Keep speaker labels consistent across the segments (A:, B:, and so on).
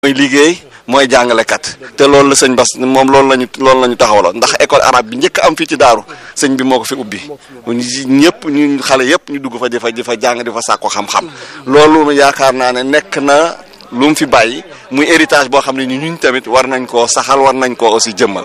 A: mooy liggéey mooy jàngalekat te loolu la sëñ Bas moom loolu lañu loolu la ñu taxawaloon ndax école arabe bi njëkk am fii ci daaru sëñ bi moo ko fi ubbi ñëpp ñu xale yëpp ñu dugg fa di fa di fa jàng di fa sàkko xam-xam loolu yaakaar naa ne nekk na lu mu fi bàyyi muy héritage boo xam ne ni ñun tamit war nañ koo saxal war nañ koo aussi jëmmal.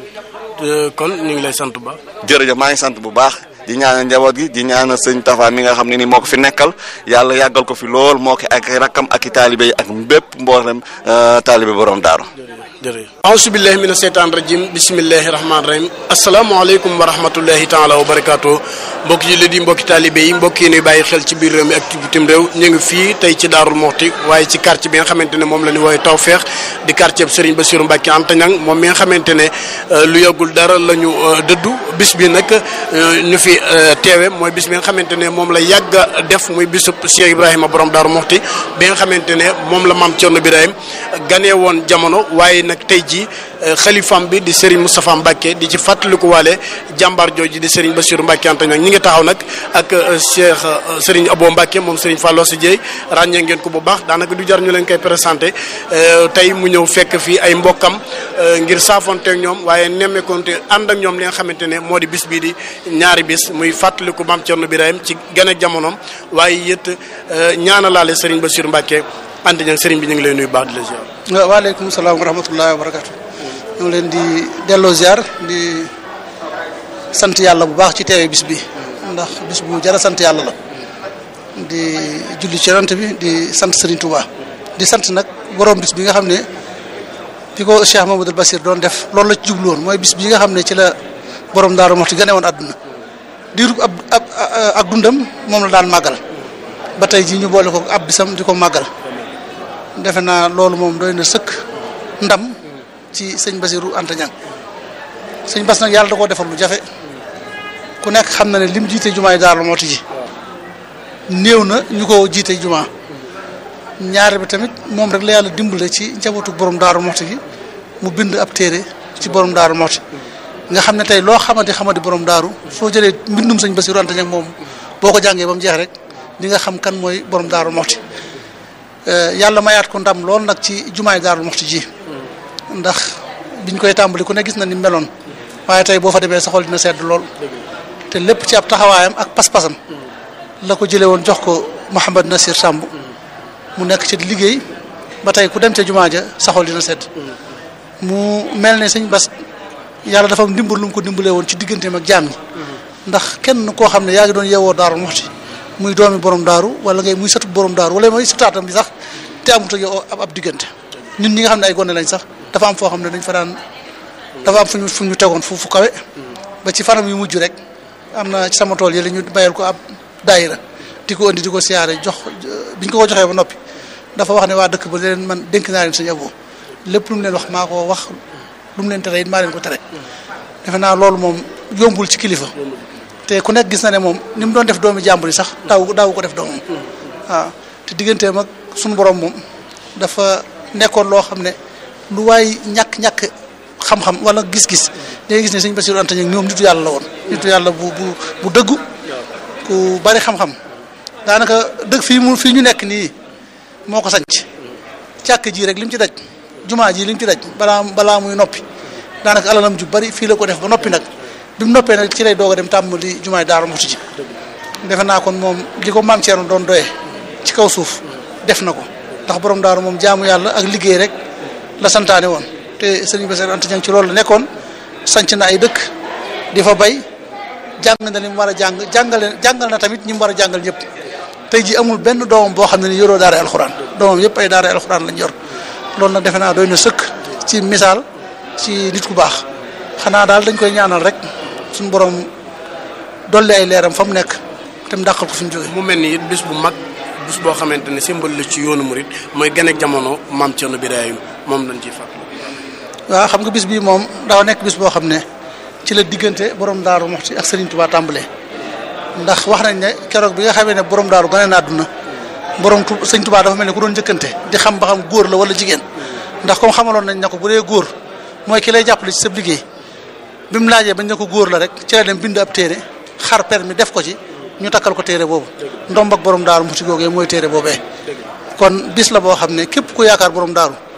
B: kon ñu ngi lay sant ba.
A: jërëjëf maa ngi sant bu baax di ñaanal njaboot gi di ñaanal sëñ Tafa mi nga xam ne ni moo ko fi nekkal yàlla yàggal ko fi lool moo ko ak rakkam ak i taalibe yi ak bépp mboolem taalibe borom daaru
B: jërëjëf auzu billahi mina seytaan rajim bismillahi rahmaani rahim asalaamaaleykum wa rahmatullahi taala wa barakaatu mbokki jullit yi mbokki taalibe yi mbokk yi nuy bàyyi xel ci biir réew mi ak ci bitim réew ñu ngi fii tey ci Daarul Muxti waaye ci quartier bi nga xamante ne moom la ñu woowee Tawfeex di quartier bi Serigne Bassirou Mbacke Anta Niang moom mi nga xamante ne lu yàggul dara la ñu dëddu bis bi nag ñu fi teewe mooy bis bi nga xamante ne moom la yàgg a def muy bisub Cheikh Ibrahima borom Daaru Muxti bi nga xamante ne moom la maam Thierno Birahim ganee woon jamono waaye nag tey jii xalifam bi di Serigne Moustapha Mbacke di ci fàttaliku waale jàmbaar jooju di Serigne Bassirou Mbacke Anta Niang ñi ngi taxaw nag ak Cheikh Serigne Abo Mbacke moom Serigne Fallou si Dieye ràññee ngeen ko bu baax daanaka du jar ñu leen koy présenté tey mu ñëw fekk fii ay mbokkam ngir saafonteeg ñoom waaye nemmeekonte ànd ak ñoom li nga xamante ne moo di bis bii di ñaari bis muy fàttaliku maam Thierno Birahim ci gën a jamonoom waaye it ñaanalaale Serigne Bassirou Mbacke Anta Niang Serigne bi ñu ngi lay nuyu baax di la ziar.
C: waaleykum salaam wa rahmatullahi wa barakatu ñu ngi leen di delloo ziar di sant yàlla bu baax ci teewee bis bi ndax bis bu jara sant yàlla la di julli ci yonent bi di sant Serigne Touba di sant nag borom bis bi nga xam ne bi ko Cheikh Mamadou Bassir doon def loolu la ci jublu woon mooy bis bi nga xam ne ci la borom Daaru Muxti gane woon àdduna diirub ab ab ak dundam moom la daan màggal ba tey jii ñu boole ko ab bisam di ko màggal defe naa loolu moom doy na sëkk ndam ci sëñ Bassirou Anta Niang sëñ Bass nag yàlla da koo defal lu jafe ku nekk xam na ne lim jiite jumaa yi Daaru Muxti ji néew na ñu ko jiite jumaa ñaare bi tamit moom rek la yàlla dimbale ci njabootu borom Daaru Muxti gi mu bind ab téere ci borom Daaru Muxti nga xam ne tey loo xamante xamante borom daaru soo jëlee mbindum sëñ Bassirou Anta Niang moom boo ko jàngee ba mu jeex rek di nga xam kan mooy borom Daaru Muxti yàlla mayaat ko ndam lool nag ci jumaay Daaru Muxti ji ndax biñ koy tàmbali ku ne gis na ni meloon waaye tey boo fa demee sa xol dina sedd lool te lépp ci ab taxawaayam ak pas-pasam la ko jëlee woon jox ko Mouhamad Nasir Samb mu nekk ci liggéey ba tey ku dem ca jumaa ja sa xol dina sedd mu mel ne sëñ Bass yàlla dafa am ndimbal lu mu ko dimbalee woon ci digganteem ak jaam ñi ndax kenn koo xam ne yaa ngi doon yeewoo Daaru Muxti muy doomi borom daaru wala ngay muy sëtu borom daaru wala mooy sëtaatam bi sax te amut ak yow ab diggante ñun ñi nga xam ne ay gone lañ sax dafa am foo xam ne dañ fa daan dafa am fu ñu fu ñu tegoon fu fu kawe ba ci fanam yu mujj rek am na ci sama tool yi la ñu bayal ko ab daayira di ko indi di ko siyaare jox biñ ko ko joxee ba noppi dafa wax ne waa dëkk ba leen man dénk naa leen sëñ Abo lépp lu mu leen wax maa ko wax lu mu leen tere it maa leen ko tere defe naa loolu moom yombul ci kilifa te ku nekk gis na ne moom ni mu doon def doomi jàmbur yi sax daaw daaw ko def doomam waaw te digganteem ak suñu borom moom dafa nekkoon loo xam ne lu waay ñàkk-ñàkk xam-xam wala gis-gis day gis ne sëñ Bassirou Anta Niang ñoom nitu yàlla la woon nitu yàlla bu bu bu dëggu ku bari xam-xam daanaka dëgg fii mu fii ñu nekk nii moo ko sanc càkk ji rek lim ci daj jumaa ji lim ci daj balaa balaa muy noppi daanaka alalam ju bari fii la ko def ba noppi nag bi mu noppee nag ci lay doog a dem tàmbali jumaay Daaru Muxti ji defe naa kon moom li ko maam Thierno doon doyee ci kaw suuf def na ko ndax borom daaru moom jaamu yàlla ak liggéey rek la santaane woon te sëriñ Bassirou Anta Niang ci loolu la nekkoon sanc na ay dëkk di fa bay jàng na li mu war a jàng jàngale jàngal na tamit ñi mu war a jàngal ñëpp tey ji amul benn doomam boo xam ne ni yoroo daara alxuraan doomam yëpp ay daara alxuraan lañ yor loolu nag defe naa doy na sëkk ci misaal ci nit ku baax xanaa daal dañ koy ñaanal rek suñu borom dolli ay leeram fa mu nekk te mu dàqal ko fi mu jógee.
B: mu mel ni it bis bu mag bis boo xamante ne symbole la ci yoonu murit mooy gën ak jamono maam Thierno Birahim moom lañ ciy fàttali.
C: waaw xam nga bis bii moom daa nekk bis boo xam ne ci la diggante borom Daaru Muxti ak Serigne Touba tàmbalee ndax wax nañ ne keroog bi nga xamee ne borom daaru gane na àdduna borom tu Sëñ Touba dafa mel ne ku doon njëkkante di xam ba xam góor la wala jigéen ndax comme xamaloon nañ ne ko bu dee góor mooy ki lay jàppale ci sa liggéey bi mu laajee bañ ne ko góor la rek ci la dem bind ab téere xar permi def ko ci ñu takkal ko téere boobu ndomb ak borom daaru Muxti googee mooy téere boobee kon bis la boo xam ne képp ku yaakaar borom daaru